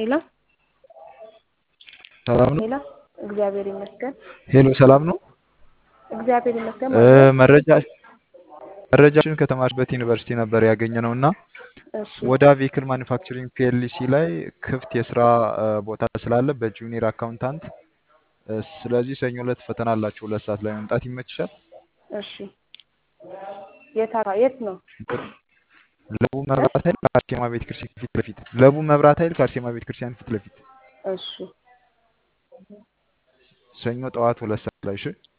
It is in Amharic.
ሄሎ ሰላም ነው? ሄሎ፣ እግዚአብሔር ይመስገን። ሄሎ ሰላም ነው? እግዚአብሔር ይመስገን እ ማለት ነው። መረጃ መረጃችን ከተማርበት ዩኒቨርሲቲ ነበር ያገኘ ነው እና እሺ ወደ ቬሂክል ማኒፋክቸሪንግ ፒኤልሲ ላይ ክፍት የስራ እ ቦታ ስላለ በጁኒየር አካውንታንት እ ስለዚህ ሰኞ ዕለት ፈተና አላችሁ። ሁለት ሰዓት ላይ መምጣት ይመችሻል? እሺ። የት አራ- የት ነው? ለቡ መብራት ኃይል ከአርሴማ ቤተ ክርስቲያን ፊት ለፊት ለቡ መብራት ኃይል ከአርሴማ ቤተ ክርስቲያን ፊት ለፊት እሺ ሰኞ ጠዋት ሁለት ሰዓት ላይ እሺ።